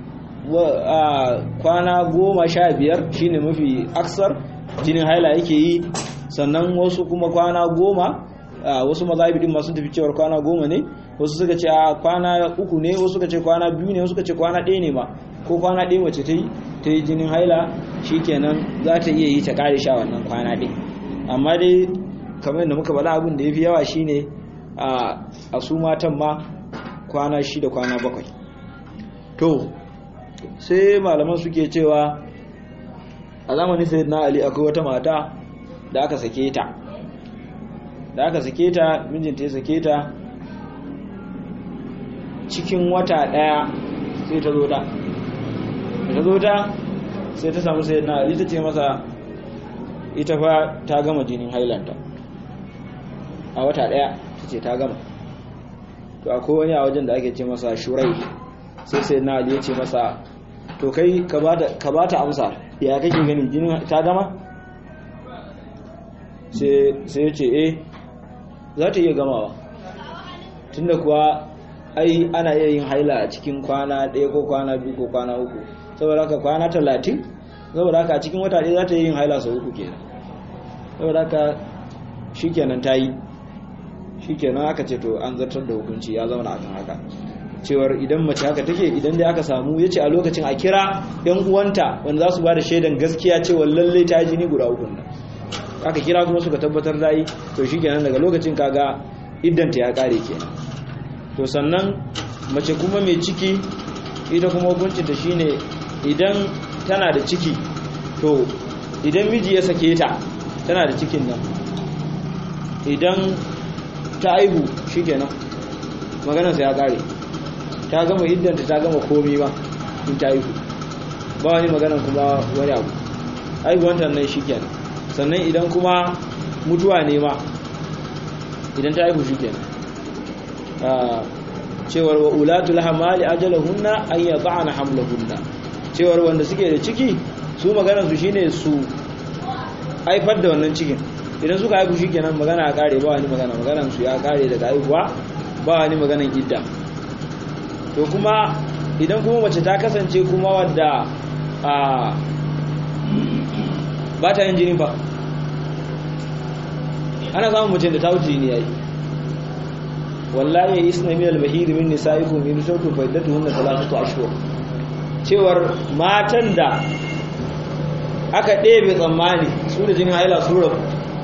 kwana goma sha biyar shine mafi aksar jinin haila yake yi sannan wasu kuma kwana goma wasu mazhabi din masu tafi cewar kwana goma ne wasu suka ce a kwana uku ne wasu suka ce kwana biyu ne wasu suka ce kwana ɗaya ne ma ko kwana ɗaya mace ta yi ta yi jinin haila shikenan za ta iya yi ta kare sha wannan kwana ɗaya amma dai kamar yadda muka bala abin da ya fi yawa shine a su matan ma kwana shida kwana bakwai to sai malaman suke cewa a zamanin sai na ali akwai wata mata da aka sake ta da aka sake ta mijinta ya sake ta cikin wata daya sai ta zo ta ta zo ta sai ta samu sai na ali ta ce masa ita fa ta gama jinin hailanta a wata daya ta ce ta gama to akwai wani a wajen da ake ce masa shurai sai sai na ali ya ce masa to kai ka ba ta amsa ya kake gani jinin ta gama sai ya ce eh za ta iya gamawa tunda kuwa ai ana iya yin haila a cikin kwana ɗaya ko kwana biyu ko kwana uku saboda haka kwana talatin saboda haka a cikin wata ɗaya za ta yi yin haila sau uku kenan saboda haka shi kenan ta yi shi kenan aka ce to an zartar da hukunci ya zauna akan haka cewar idan mace haka take idan dai aka samu ya ce a lokacin a kira yan uwanta wanda za su ba da shaidan gaskiya cewa lallai ta jini guda uku nan aka kira kuma suka tabbatar da yi to shi kenan daga lokacin kaga iddanta ya kare kenan to sannan mace kuma mai ciki ita kuma hukuncinta shine idan tana da ciki to idan miji ya sake ta tana da cikin nan idan ta aihu shi kenan maganarsa ya kare ta gama iddanta ta gama komi ba in ta aihu ba wani maganar kuma wani abu aihuwantar nan shi kenan sannan idan kuma mutuwa ne ma idan ta aihu shi kenan cewar wa ulatul hamali ajalahunna an yad'ana hamlahunna cewar wanda suke da ciki su maganar su shine su haifar da wannan cikin idan suka haifu shikenan magana ya kare ba wani magana maganar su ya kare daga haihuwa ba wani maganar idda to kuma idan kuma mace ta kasance kuma wadda a ba ta yin jini fa ana samun mace da ta wuce jini yayi wallahi isna min al-bahir min nisaikum in shawtu faidatuhunna thalathatu ashhur cewar matan da aka ɗebe tsammani su da jinin haila su rabu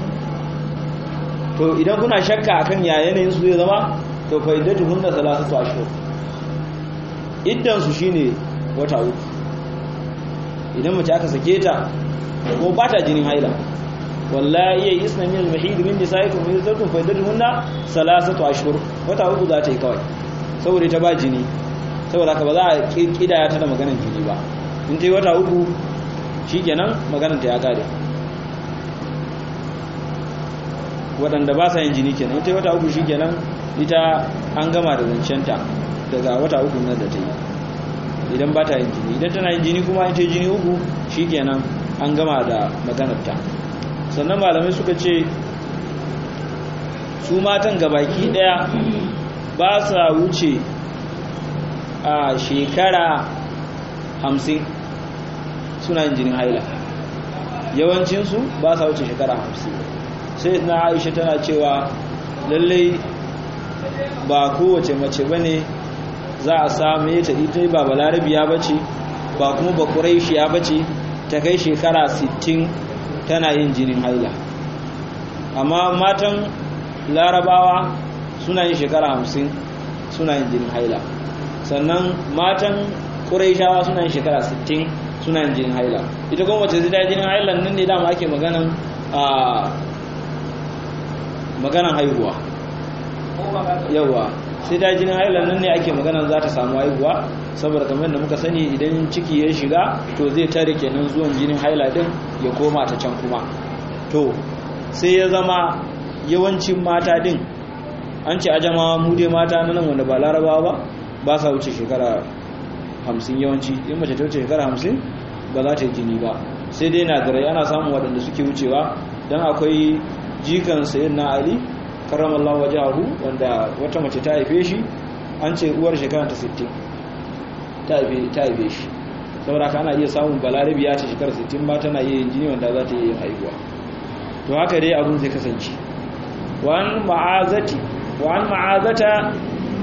to idan kuna shakka akan ya yanayin su zai zama to faidatuhunna thalathatu ashhur iddan su shine wata uku idan mace aka sake ta ko ba ta jinin haila wallahi ya isna min al-mahid min nisaikum in zartum faidatuhunna salasatu ashhur wata uku za ta yi kawai saboda ta ba jini saboda ka ba za a kidaya ta da maganar jini ba in ta yi wata uku shikenan maganar ta ya kare waɗanda ba sa yin jini kenan in ta yi wata uku shikenan ita an gama da zancenta daga wata uku nan da ta yi idan ba ta yin jini idan tana yin jini kuma in ta yi jini uku shikenan an gama da maganar ta sannan malamai suka ce su matan gabaki daya ba sa wuce a shekara hamsin suna yin jinin haila yawancinsu ba sa wuce shekara hamsin sai na aisha tana cewa lallai ba kowace mace ba ne za a same ta ita ba balarabiya ba ce ba kuma ba ƙuraishiya ba ce ta kai shekara 60 tana yin jinin haila amma matan larabawa suna yin shekara hamsin suna yin jinin haila sannan matan ƙuraishawa suna yin shekara sittin suna yin jinin haila ita kuma wace zai jinin haila nan ne dama ake maganan a maganan haihuwa yawa sai ta jinin haila nan ne ake maganan za ta samu haihuwa saboda kamar da muka sani idan ciki ya shiga to zai tare kenan zuwan jinin haila din ya koma ta can kuma to sai ya zama yawancin mata din an ce ajama mu dai mata na nan wanda ba larabawa ba ba sa wuce shekara hamsin yawanci in mace ta wuce shekara hamsin ba za ta yi jini ba sai dai na dare ana samun waɗanda suke wucewa don akwai jikan sayin na ali karamallahu wajahu wanda wata mace ta haife shi an ce uwar shekara ta 60 ta haife shi saboda ka ana iya samun balarabi ya ce shekara 60 ba tana iya yin jini wanda za ta iya yin haihuwa to haka dai abin zai kasance wa'an ma'azati wa'an ma'azata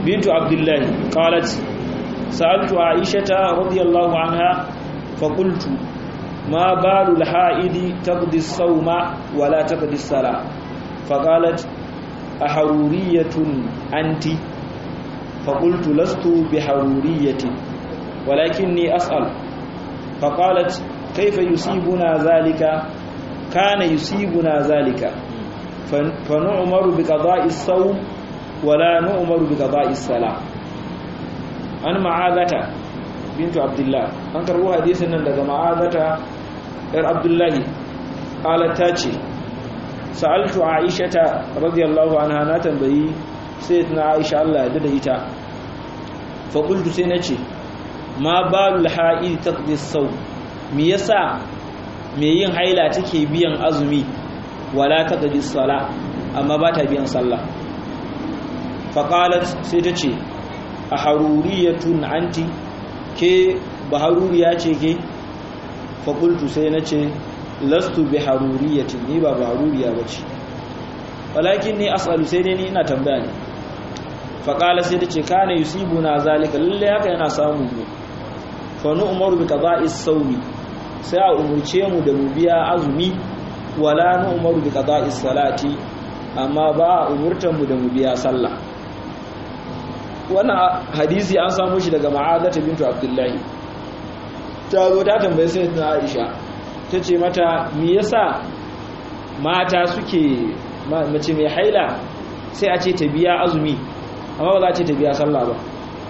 بنت عبد الله قالت سألت عائشة رضي الله عنها فقلت ما بال الحائض تقضي الصوم ولا تقضي الصلاة فقالت أحرورية أنت فقلت لست بحرورية ولكني أسأل فقالت كيف يصيبنا ذلك كان يصيبنا ذلك فنؤمر بقضاء الصوم ولا نؤمر بقضاء الصلاة أنا معاذة بنت عبد الله أن كربو حديثنا لدى معاذة إر عبد الله قالت تاتي سألت عائشة رضي الله عنها ناتنبهي سيدنا عائشة الله يددئتا فقلت سينتي ما بال الحائل تقضي الصوم ميسا ميين حيلة تكي بيان أزمي ولا تقضي الصلاة أما باتا بيان صلاة فقالت سيتتي أحرورية أنت كي بحرورية كي فقلت سينتي lastu bi haruriyatin ni ba haruriya bace walakin ni as'alu sai dai ni ina tambaya ne fa qala sai tace kana yusibuna zalika lalle haka yana samu mu fa nu umaru bi qada'is sawmi sai a umurce mu da mu biya azumi wala nu umaru bi qada'is salati amma ba a umurtan mu da mu biya sallah wannan hadisi an samu shi daga ma'azata bintu abdullahi ta zo ta tambaye sai ta Aisha ta ce mata me yasa mata suke mace mai haila sai a ce ta biya azumi amma ba za a ce ta biya sallah ba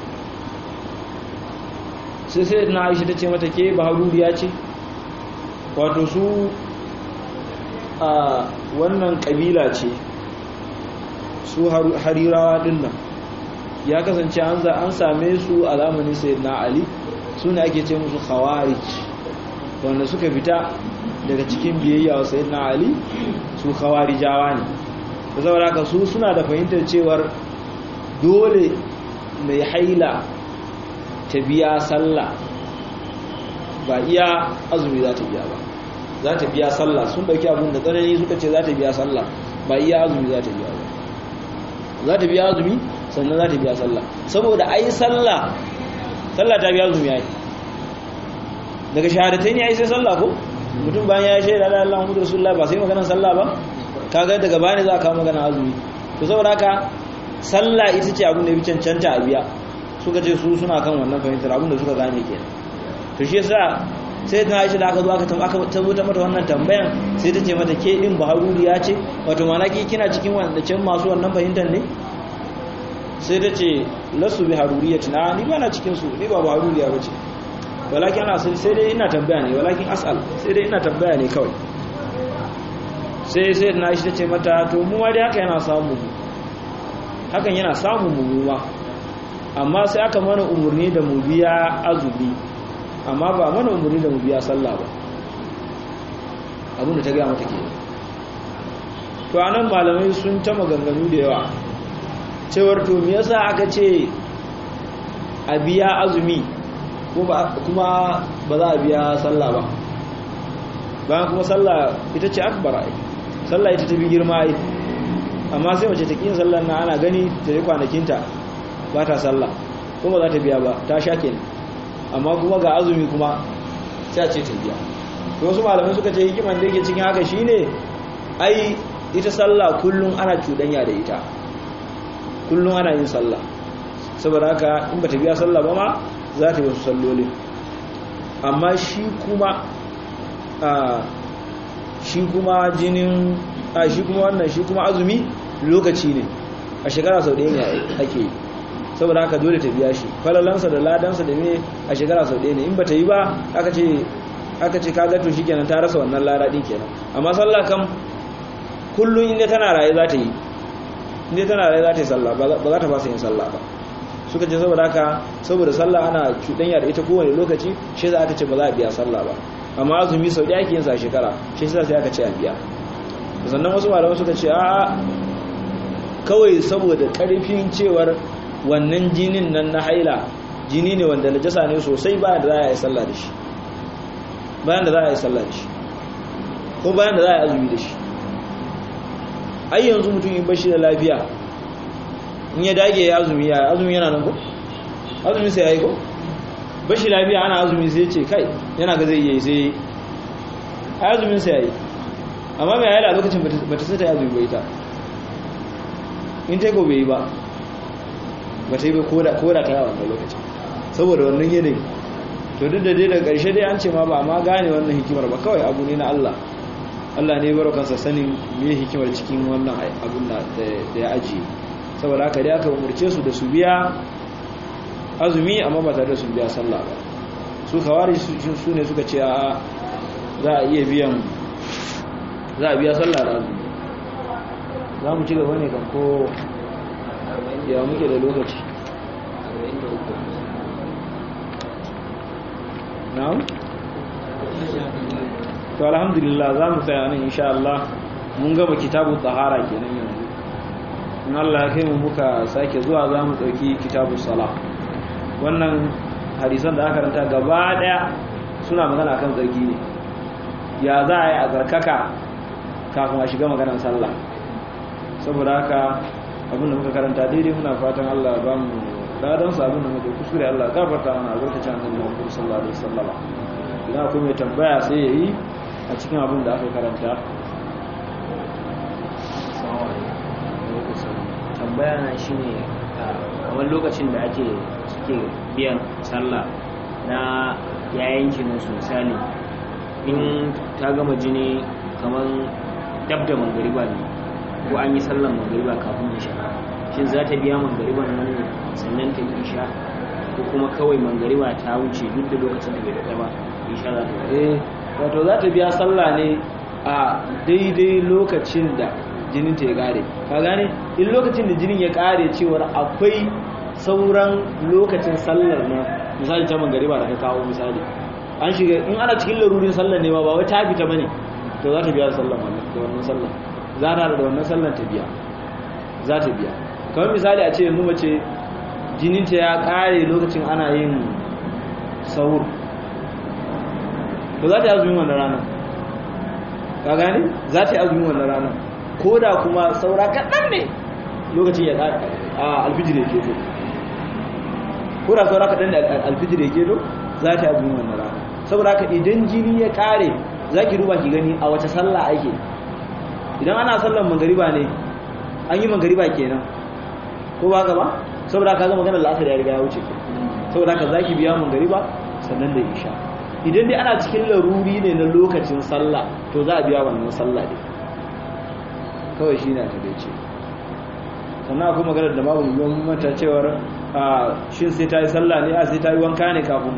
sai sai na aisha ta ce mata ke baharuriya ce wato su a wannan kabila ce su harirawa dinnan ya kasance an same su a zamanin sayyidina ali su ne ake ce musu khawarij wanda suka fita daga cikin biyayya wa sayyidina ali su khawarijawa ne da saboda haka su suna da fahimtar cewar dole mai haila ta biya sallah ba iya azumi za ta biya ba za ta biya sallah sun dauki abin da tsanani suka ce za ta biya sallah ba iya azumi za ta biya ba za ta biya azumi sannan za ta biya sallah saboda ai sallah sallah ta biya azumi ai daga shahadatai ne ai sai sallah ko mutum bayan ya shaida da Allah Muhammadu Rasulullah ba sai maganar sallah ba kaga daga bani za ka magana azumi to saboda haka sallah ita ce abin da ya cancanta a biya suka ce su suna kan wannan fahimtar abin da suka gane kenan to shi yasa sai ta Aisha da aka zo aka aka tabbata mata wannan tambayan sai ta ce mata ke din baharuriya ce wato mana ki kina cikin wanda can masu wannan fahimtar ne sai ta ce lasu bi haruriyatin a ni ba na cikin su ni ba baharuriya bace walakin ana sai dai ina tambaya ne walakin as'al sai dai ina tambaya ne kawai sai sai na shi tace mata to mu ma dai haka yana samu mu hakan yana samu mu ma amma sai aka mana umurni da mu biya azumi amma ba mana umurni da mu biya sallah ba abin da ta ga mata ke to anan malamai sun ta maganganu da yawa cewar to me yasa aka ce a biya azumi kuma ba za a biya sallah ba bayan kuma sallah ita ce akbar ai sallah ita ta fi girma ai amma sai mace ta kin sallar na ana gani ta yi kwanakinta ba ta sallah kuma za ta biya ba ta sha kenan amma kuma ga azumi kuma sai a ce ta biya wasu malamai suka ce hikiman da yake cikin haka shine ai ita sallah kullum ana cuɗanya da ita kullum ana yin sallah saboda haka in ba ta biya sallah ba ma za ta yi wasu salloli amma shi kuma a shi kuma jinin a shi kuma wannan shi kuma azumi lokaci ne a shekara sau ɗaya ne ake yi saboda haka dole ta biya shi falalansa da ladansa da me a shekara sau ɗaya ne in ba ta yi ba aka ce aka ce kaga to shikenan ta rasa wannan lada din kenan amma sallah kam kullum inda tana raye za ta yi inda tana raye za ta yi sallah ba za ta fasa yin sallah ba suka ce saboda haka saboda sallah ana cuɗanya da ita kowane lokaci shi za ta ce ba za a biya sallah ba amma azumi sau ɗaya ake yin sa shekara shi sa sai aka ce a biya sannan wasu malamai suka ce a kawai saboda ƙarfin cewar wannan jinin nan na haila jini ne wanda najasa ne sosai bayan da za a yi sallah da shi bayan da za a yi sallah da shi ko bayan da za a yi azumi da shi ai yanzu mutum in bashi da lafiya in ya dage ya azumi ya azumi yana nan ko azumi sai yayi ko bashi lafiya ana azumi sai ce kai yana ga zai yi sai azumin sai yayi amma mai ayyala lokacin bata sai ta yi azumi bai ta in ta gobe yi ba ba ta yi ba koda ta yawon lokacin saboda wannan yanayi to duk da dai da ƙarshe dai an ce ma ba ma gane wannan hikimar ba kawai abu ne na Allah Allah ne baro kansa sanin me hikimar cikin wannan abun da ya ajiye saboda haka dai aka umurce su da su biya azumi amma ba tare da su biya sallah ba su kawari su ne suka ce a za a iya biyan za a biya sallah da azumi za mu ci gaba ne kan ko ya muke da lokaci na'am to alhamdulillah za mu tsaya nan insha Allah mun gaba kitabu tsahara kenan yanzu in Allah ya kai mu muka sake zuwa za mu ɗauki kitabu sala wannan hadisan da aka ranta gaba ɗaya suna magana kan tsarki ne ya za a yi a tsarkaka kafin a shiga maganar sallah saboda haka abinda muka karanta daidai muna fatan Allah ba mu ladan sa abinda muka kuskure Allah gafarta mana albarkacin annabi Muhammad sallallahu alaihi wasallam idan akwai mai tambaya sai yayi a cikin abin da aka karanta tambaya na shine kamar lokacin da ake suke biyan sallah na yayin musu misali in ta gama jini kamar dab da mangariba ne ko an yi sallan mangariba kafin isha shin za ta biya mangariban nan ne sannan ta isha ko kuma kawai mangariba ta wuce duk da lokacin da bai daɗa ba isha za ta eh wato za ta biya sallah ne a daidai lokacin da jinin ta ya kare ka gane in lokacin da jinin ya kare cewar akwai sauran lokacin sallar nan misali ta mangariba da ka kawo misali an shiga in ana cikin larurin sallar ne ma ba wai ta fita bane to za ta biya sallar da wannan sallar za ta da wannan sallar ta biya za ta biya kamar misali a ce yanzu mace jininta ya kare lokacin ana yin sahur to za ta yi azumin wannan ranar ka gane za ta yi azumin wannan ranar ko da kuma saura kaɗan ne lokacin ya kare a alfijir ya keto ko da saura kaɗan da alfijir ya keto za ta yi azumin wannan ranar saboda haka idan jini ya kare za ki duba ki gani a wace sallah ake idan ana sallan magariba ne an yi magariba kenan ko ba gaba saboda ka zama ganin la'asar ya riga ya wuce saboda ka za ki biya magariba sannan da isha idan dai ana cikin laruri ne na lokacin sallah to za a biya wannan sallah ne kawai shi ne a taɓaice sannan akwai maganar da babu yiwuwan mata cewar a shin sai ta yi sallah ne a sai ta yi wanka ne kafin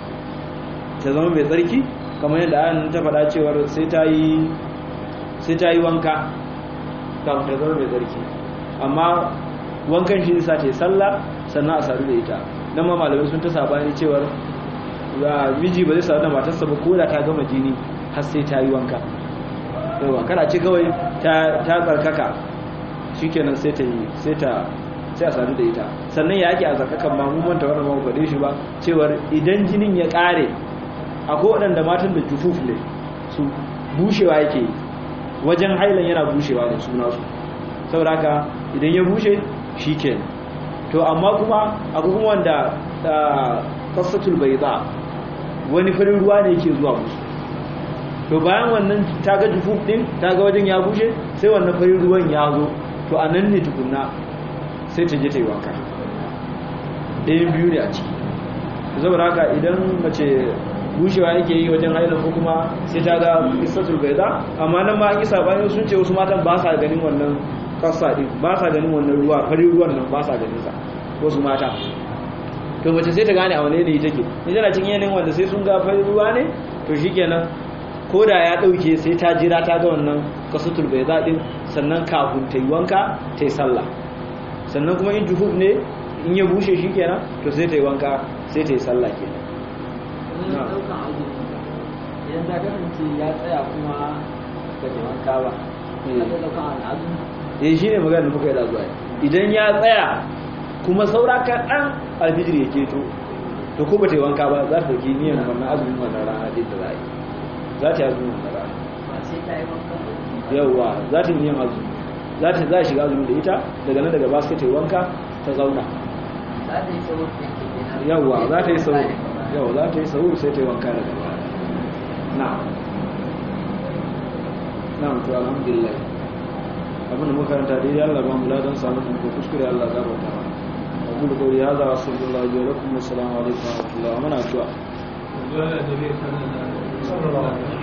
ta zama mai tsarki kamar yadda ayan ta faɗa cewar sai ta yi sai ta yi wanka kafin ta zama mai tsarki amma wankan shi sa ta yi sallah sannan a sadu da ita nan ma malamai sun ta sabani cewar miji ba zai sadu da matarsa ba ko da ta gama jini har sai ta yi wanka yawa kana ce kawai ta tsarkaka shikenan sai ta yi sai ta sai a sadu da ita sannan ya ake a tsarkakan ma mun manta wannan ba faɗe shi ba cewar idan jinin ya ƙare akwai waɗanda matan da jufuf ne su bushewa yake yi wajen hailan yana bushewa da suna su saboda haka idan ya bushe shi ke to amma kuma akwai kuma wanda kasatul bai za wani farin ruwa ne yake zuwa musu to bayan wannan ta ga jufuf din ta ga wajen ya bushe sai wannan farin ruwan ya zo to a nan ne tukunna sai ta je ta yi wanka ɗayan biyu ne a ciki saboda haka idan mace bushewa yake yi wajen haila ko kuma sai ta ga kisatul baida amma nan ma an yi sabani sun ce wasu matan ba sa ganin wannan kasa din ba sa ganin wannan ruwa farin ruwan nan ba sa ganin sa wasu mata to mace sai ta gane a wane ne take in tana cikin yanayin wanda sai sun ga farin ruwa ne to shikenan ko da ya dauke sai ta jira ta ga wannan kasatul baida din sannan kafin ta yi wanka ta yi sallah sannan kuma in juhub ne in ya bushe shikenan to sai ta yi wanka sai ta yi sallah kenan idan daukan azumi idan ta kasance ya tsaya kuma ga wanka ba ya daukan azumi eh shine magana da muka yi da zuwa idan ya tsaya kuma saura kaɗan alfijir ya keto to ko ba ta yi wanka ba za ta dauki niyan wannan azumin wannan rana din da za a yi za ta yi azumin wannan rana ba sai ta yi wanka yawwa za ta yi niyan azumi za ta za shiga azumi da ita daga nan daga ba sai ta yi wanka ta zauna za ta yi sahur ɗin ke kenan yawwa za ta yi sahur yawwa za ta yi sahur sai ta yi wanka daga baya na'am na'am to alhamdulillah abin da muka karanta dai Allah ba mu ladan samu din ko kuskure Allah ya gafarta mana abu da kawai hada wa sallallahu alaihi wa sallam assalamu alaikum wa rahmatullahi wa barakatuh dole da bai sanar da sallallahu alaihi